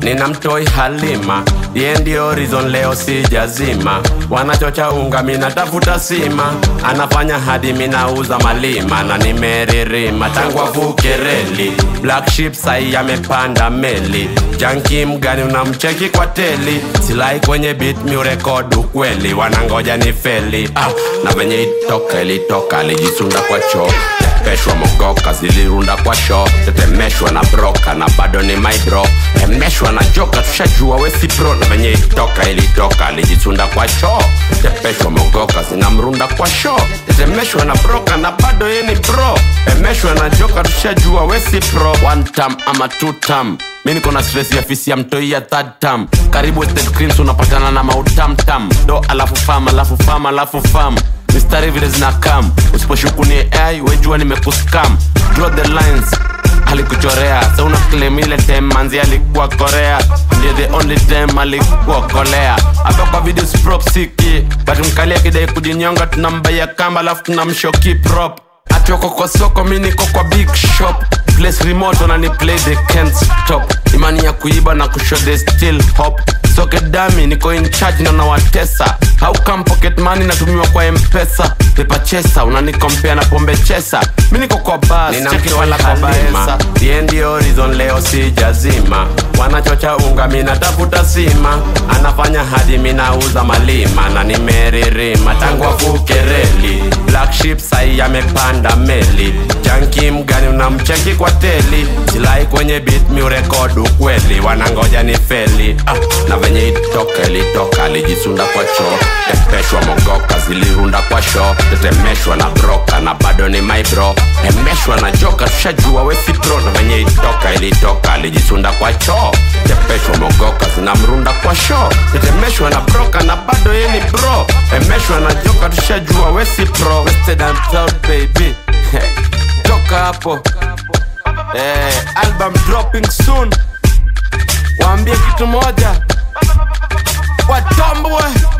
nina mtoi Halima, ye ndio reason leo sijazima. Wanachocha unga, mina tafuta sima, anafanya hadi minauza malima na nimeririma tangu avuke reli. Black Sheep sai amepanda meli, janki mgani unamcheki kwa teli, silai kwenye beat mi record ukweli, wanangoja ni feli ah, na venye itoka ilitoka alijisunda kwa choo peshwa mogoka zilirunda kwa sho tetemeshwa na broka na bado ni maibro emeshwa na joka tushajua wesi pro na venye itoka ilitoka alijisunda kwa choo tepeshwa mogoka zinamrunda kwa sho tetemeshwa na broka na bado ye ni bro emeshwa na joka tushajua wesi pro one tam ama two tam mi niko na stress ya fisi ya mtoi ya third tam karibu State Greens unapatana na mautamtam do alafu fam alafu fam alafu fam mistari vile zina kam usiposhuku ni ai wejua nimekuskam draw the lines alikuchorea sa una claim ile time manzi alikuwa korea ndiye the only time alikuwa kolea hapa kwa video prop siki but mkalia kidai kujinyonga tunambaya kamba alafu tunamshoki prop atioko kwa soko mi niko kwa big shop place remote wanani play they can't stop imani ya kuiba na kushow they still hop soke dami niko in charge na nawatesa how come pocket money natumiwa kwa mpesa pepa chesa unanikompea na pombe chesa mi niko kwa bas cheki wala kwa baesa ye ndio reason leo sijazima wanachocha unga minatafuta sima anafanya hadi minauza malima na nimeririma tangu avuke reli black sheep sai amepanda meli janki mgani unamcheki kwa teli silai kwenye beat mi urekod ukweli wanangoja ni feli ah, na venye itoka ilitoka alijisunda kwa choo tepeshwa mogoka zilirunda kwa sho tetemeshwa na broka na bado ni maibro emeshwa na joka tushajua wesi pro na venye itoka ilitoka alijisunda kwa choo tepeshwa mogoka zinamrunda kwa sho tetemeshwa na broka na bado ye ni bro emeshwa na joka tushajua wesi pro Wasted and proud baby toka hapo eh, album dropping soon waambie kitu moja watambue